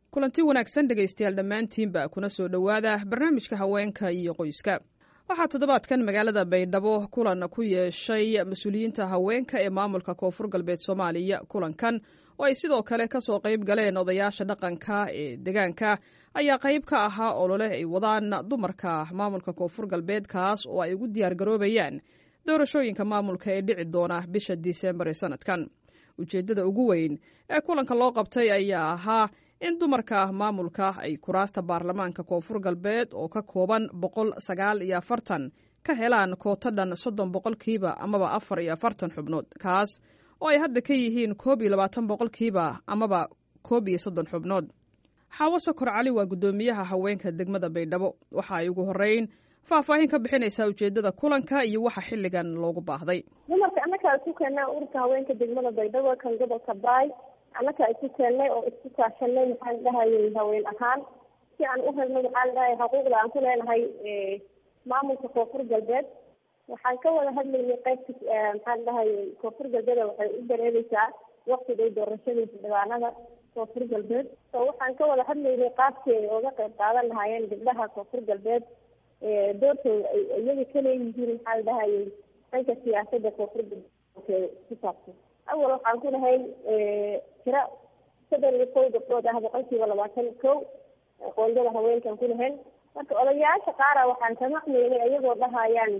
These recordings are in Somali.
kulanti wanaagsan dhegaystayaal dhammaantiinba kuna soo dhowaada barnaamijka haweenka iyo qoyska waxaa toddobaadkan magaalada baydhabo kulan ku yeeshay mas-uuliyiinta haweenka ee maamulka koonfur galbeed soomaaliya kulankan oo ay sidoo kale kasoo qayb galeen odayaasha dhaqanka ee deegaanka ayaa qayb ka ahaa olole ay wadaan dumarka maamulka koonfur galbeed kaas oo ay ugu diyaar garoobayaan doorashooyinka maamulka ee dhici doona bisha disembar ee sanadkan ujeeddada ugu weyn ee kulanka loo qabtay ayaa ahaa in dumarka maamulka ay kuraasta baarlamaanka koonfur galbeed oo ka kooban boqol sagaal iyo afartan ka helaan kooto dhan soddon boqolkiiba amaba afar iyo afartan xubnood kaas oo ay hadda ka yihiin koob iyo labaatan boqolkiiba amaba koob iyo soddon xubnood xaawo sokor cali waa guddoomiyaha haweenka degmada baydhabo waxa ay ugu horeyn faahfaahin ka bixinaysaa ujeeddada kulanka iyo waxa xilligan loogu baahday dumarka annakaa isu keennay ururka haweenka degmada baydhabo kan gobolka baay annakaa isu keennay oo isku kaashanay maxaan dhahayay haween ahaan si aan u helno maxaan dhahay xuquuqda aan ku leenahay maamulka koonfur galbeed waxaan ka wada hadlaynay qaybta maxaan dhahayay koonfur galbeed waxay u dareereysaa waktigay doorashadiisa dhibaanada koonfur galbeed so waxaan ka wada hadlaynay qaabkii ay oga qayb qaadan lahaayeen gabdhaha koonfur galbeed doortooda ay iyaga kaleeyihiin maxaa dhahayay dhanka siyaasada koonfur galbeed ku saabsan awal waxaan ku lahay tira soddon iyo kow gabdhood ah boqolkiiba labaatan kow qoondada haweenkan ku lahayn marka odayaasha qaara waxaan ka maqmaynay iyagoo dhahayaan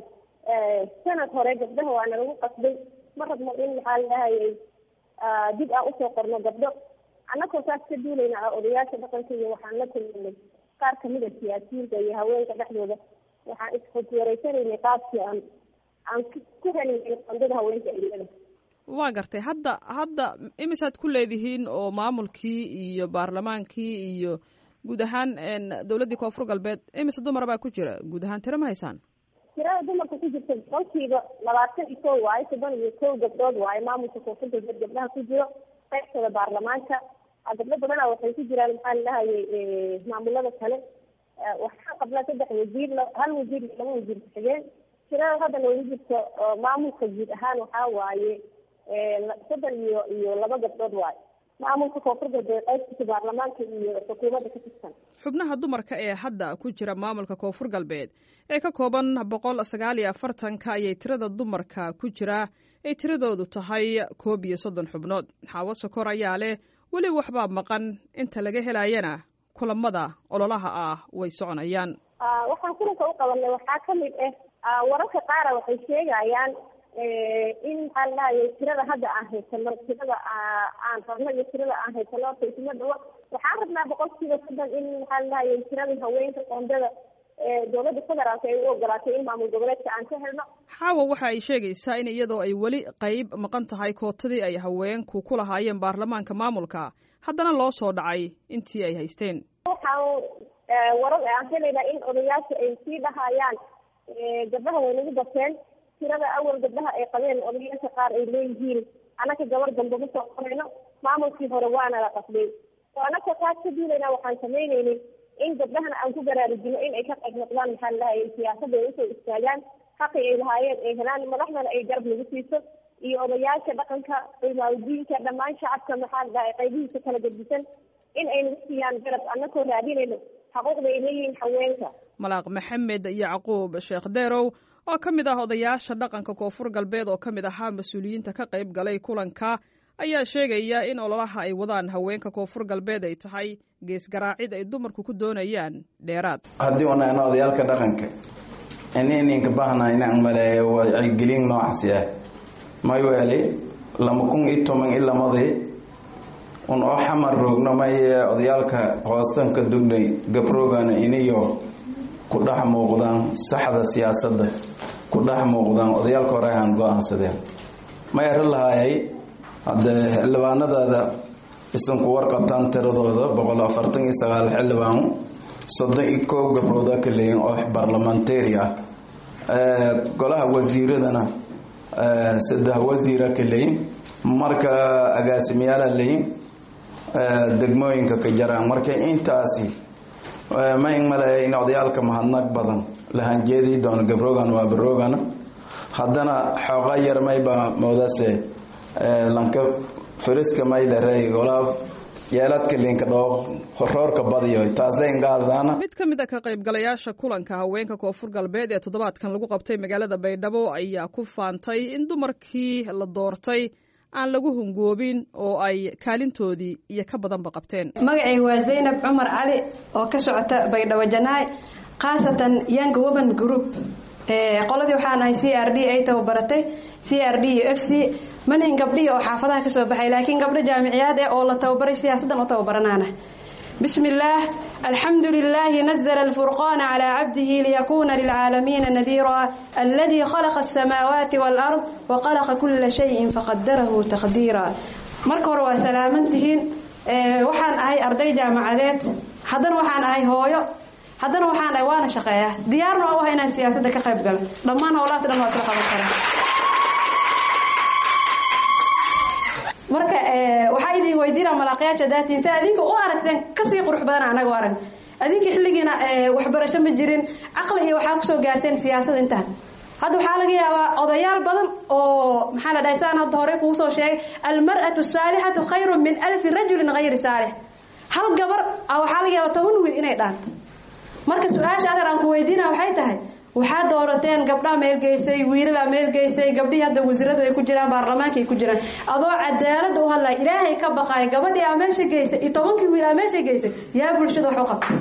sanad hore gabdhaha waana lagu qasbay ma rabno in maxaa la dhahayay dib aan usoo qorno gabdho annagoo saas ka duulayna odayaasha dhaqanka iyo waxaan la kulminay qaar kamid a siyaasiyiinta iyo haweenka dhexdooda waxaan isxogwareysanaynay qaabkii aan aan ku helinay qoondada haweenka ilada waa gartay hadda hadda imisaad ku leedihiin oo maamulkii iyo baarlamaankii iyo guud ahaan dowladdii koonfur galbeed imise dumar baa ku jira guud ahaan tiro ma haysaan tirada dumarka ku jirta boqolkiiba labaatan iyo kow waayo toban iyo kow gabdhood waayo maamulka koonfur galbeed gabdhaha ku jiro qaybtooda baarlamaanka gabdho badana waxay ku jiraan maxaa la dhahayay maamulada kale waxaa qabnaa saddex wasiir hal wasiir iyo laba wasiir ku-xigeen tirada hadda noogu jirto maamulka guud ahaan waxaa waaye soddon iyo iyo laba gabdhood waayo maamulka koonfur galbeed qaybtiisa baarlamaanka iyo xukuumadda ka tirsan xubnaha dumarka ee hadda ku jira maamulka koonfur galbeed ee ka kooban boqol sagaal iyo afartanka ayay tirada dumarka ku jira ay tiradoodu tahay koob iyo soddon xubnood xaawo sokor ayaa leh weli waxbaa maqan inta laga helayana kulamada ololaha ah way soconayaan waxaan kulanka u qabanay waxaa kamid ah wararka qaara waxay sheegayaan in maxaa la dhahayay tirada hadda aan haysano tirada aan rabno iyo tirada aan haysano horta isma dhawo waxaan rabnaa boqolkiiba soddon in maxaa la dhahayay tiradii haweenka qoondada dowladda federaalka ay u ogolaatay in maamul goboleedka aan ka helno xaawa waxa ay sheegaysaa in iyadoo ay weli qayb maqan tahay kootadii ay haweenku ku lahaayeen baarlamaanka maamulka haddana loo soo dhacay intii ay haysteen waxaan warar aan helaynaa in odayaasha ay sii dhahayaan gabdhaha way nagu bateen tirada awal gabdhaha ay qabeen odayaasha qaar ay leeyihiin anaka gabar dambe ma soo qorayno maamulkii hore waana la qasbay oo anaka taas ka duulayna waxaan samaynaynay in gabdhahana aan ku baraarujino in ay ka qayb noqdaan maxaa lahayay siyaasada ay usoo istaagaan xaqi ay lahaayeen ay helaan madaxdana ay garab nagu siiso iyo odayaasha dhaqanka cimaaudiinka dhammaan shacabka maxaa la dhahay qaybihiisa kala gedisan in ay nagu siiyaan garab anakoo raadinayno xaquuqda ay leeyihiin haweenka malaaq maxamed yacquub sheekh deerow oo ka mid ah odayaasha dhaqanka koonfur galbeed oo ka mid ahaa mas-uuliyiinta ka qayb galay kulanka ayaa sheegaya in ololaha ay wadaan haweenka koonfur galbeed ay tahay geesgaraacid ay dumarku ku doonayaan dheeraad haddii unaana odayaalka dhaqanka ininka bahna inaan maleeyo wacyigelin noocaasi ah mayweeli lama kun iyo toban i lamadii un oo xamar roogno maye odayaalka hoostanka dugnay gabroogan iniyo ku dhex muuqdaan saxda siyaasadda ku dhex muuqdaan odayaalka hore aan go-aansadeen ma ero lahaayay haddee xildhibaanadaada isanku warqabtaan tiradooda boqol afartan iyo sagaal xildhibaan soddon iyo koob gabrooda ka leeyin oo barlamentary ah golaha wasiiradana saddex wasiira ka leeyin marka agaasimayaala leeyin degmooyinka ka jaraan marka intaasi ma in maleeya in odayaalka mahadnaq badan lahanjeedii doona gabroogan waa baroogana haddana xooqa yar mayba moodase lanka fariska maylare golaa yeeladka liinka dhoo roorka badiyo taasay ngaadadaana mid ka mid a ka qaybgalayaasha kulanka haweenka koonfur galbeed ee toddobaadkan lagu qabtay magaalada baydhabo ayaa ku faantay in dumarkii la doortay aan lagu hungoobin oo ay kaalintoodii iyo ka badanba qabteen magacayga waa zaynab cumar cali oo ka socota baydhabo janaay khaasatan young women group qoladii waxaan ahay c r d ay tababaratay c r d iyo f c manihin gabdhihii oo xaafadaha kasoo baxay laakiin gabdho jaamiciyaad eh oo la tababaray siyaasaddan u tababaranaana بسم الله الحمد لله نزل الفرقان على عبده ليكون للعالمين نذيرا الذي خلق السماوات والأرض وخلق كل شيء فقدره تقديرا marka hore waa salaamantihiin waxaan ahay arday jaamacadeed haddana waxaan ahay hooyo haddana waxaan ahay waana shaqeeyaa diyaarna waa u ahay inaan siyaasadda ka qayb galo dhammaan howlahaas dhan waa isla qaban karaa marka waxaa idin weydiina malaaqyaasha daatiin si adinka u aragteen kasii qurux badan anaga arag adinka xilligiina waxbarasho ma jirin caqli iyo waxaa kusoo gaarteen siyaasad intaan hadda waxaa laga yaabaa odayaal badan oo maxaa la dhahay saan hadda horey kugu soo sheegay almar'atu saalixatu khayru min alfi rajulin hayri saalix hal gabar waxaa laga yaabaa toban wiil inay dhaanto marka su-aasha adeer aan ku weydiina waxay tahay waxaa doorateen gabdhaa meelgeysay wiilalaa meelgeysay gabdhihii hadda wasiiradu ay ku jiraan baarlamaanka ay ku jiraan adoo cadaalada u hadlaya ilaahay ka baqaaya gabadhii aa meesha geysay iyo tobankii wiil aa meesha geysay yaa bulshada wax u qabtay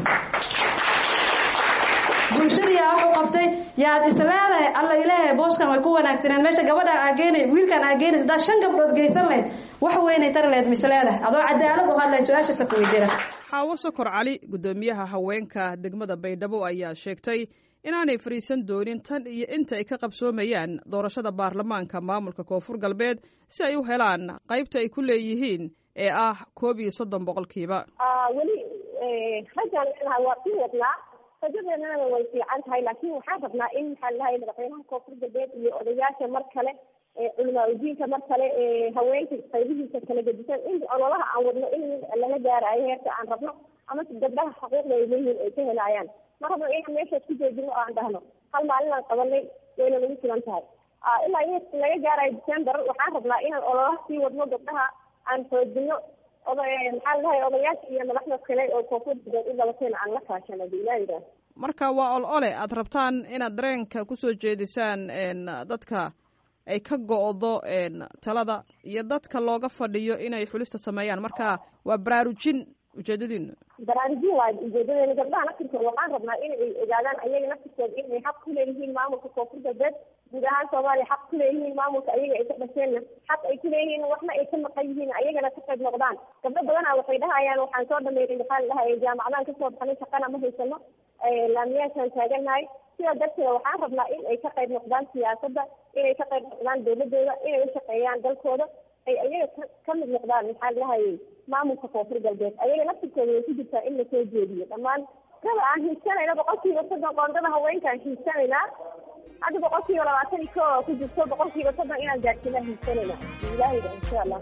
bulshada yaa wax u qabtay yaad isleedahay alla ilaahay booskan way ku wanaagsaneen meesha gabadhaan aa geenay wiilkan aa geenaysa haddaad shan gabdhood geysan lahayd wax weynay tari lahayd misleedahay adoo cadaalad u hadlaya su-aashaasa ku weydiina xaawo sokor cali guddoomiyaha haweenka degmada baydhabo ayaa sheegtay inaanay fadhiisan doonin tan iyo inta ay ka qabsoomayaan doorashada baarlamaanka maamulka koonfur galbeed si ay u helaan qaybta ay ku leeyihiin ee ah koob iyo soddon boqolkiiba weli rajaan leenahay waa sii wadnaa rajadeennana way fiican tahay laakiin waxaan rabnaa in maxaa lahay madaxweynaha koonfur galbeed iyo odayaasha mar kale culimaa udiinka mar kale haweenka qaybihiisa kala gedisan in ololaha aan wadno in lala gaarayo heerka aan rabno ama gabdhaha xuquuqda ay leeyihiin ay ka helayaan ma rabno inaan meeshaas ku joojino oo aan dhahno hal maalin aan qabanay wayna nagu filan tahay ilaa in laga gaarayo december waxaan rabnaa inaan ololaha sii wadno gabdhaha aan xoojino maxaa ladahay odayaasha iyo madaxda kale oo koonfur galbeed u dhabateen aan la kaashano bilaayida marka waa ol ole aad rabtaan inaad dareenka kusoo jeedisaan dadka ay ka go-do talada iyo dadka looga fadhiyo inay xulista sameeyaan marka waa baraarujin ujeedadiinu baraarujin waay ujeedadeena gabdhaha naftirkooda waxaan rabnaa inay ogaadaan ayaga naftirkooda inay xaq ku leeyihiin maamulka koonfur galbeed guud ahaan soomaaliya xaq ku leeyihiin maamulka ayaga ay ka dhasheenna xaq ay ku leeyihiin waxna ay ka maqan yihiin ayagana ka qayb noqdaan gabdho badana waxay dhahayaan waxaan soo dhameynay maxaa la dhahay jaamacadaan kasoo baxnay shaqana ma haysano laamiyaashaan taaganahay sidaa darteeda waxaan rabnaa in ay ka qayb noqdaan siyaasadda inay ka qayb noqdaan dawladooda inay u shaqeeyaan dalkooda ay ayaga ka mid noqdaan maxaa la dhahayay maamulka koonfur galbeed ayaga naftirkooda way ku jirtaa in lasoo jeediyo dhammaan raba aan hiigsanayna boqolkiiba soddon qoondada haweenkaan hiigsanaynaa hadda boqolkiiba labaatan iyo ko ku jirto boqolkiiba soddon inaan gaarsiinaa hiigsanayna ilaahayda insha allah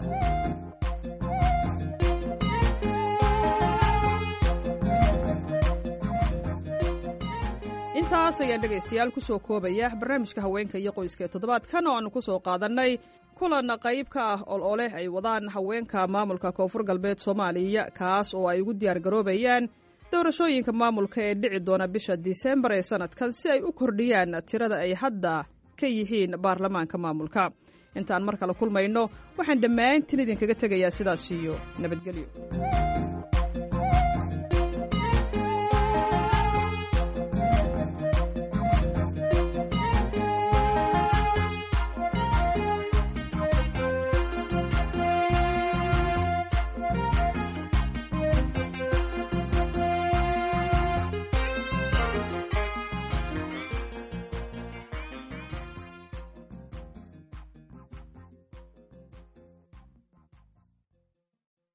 intaas ayaan dhegaystayaal kusoo koobaya barnaamijka haweenka iyo qoyska ee toddobaadkan oo aanu kusoo qaadannay kulan qayb ka ah ol oleh ay wadaan haweenka maamulka koonfur galbeed soomaaliya kaas oo ay ugu diyaar garoobayaan doorashooyinka maamulka ee dhici doona bisha disembar ee sanadkan si ay u kordhiyaan tirada ay hadda ka yihiin baarlamaanka maamulka intaan mar kale kulmayno waxaan dhammaantiin idinkaga tegayaa sidaas iyo nabadgelyo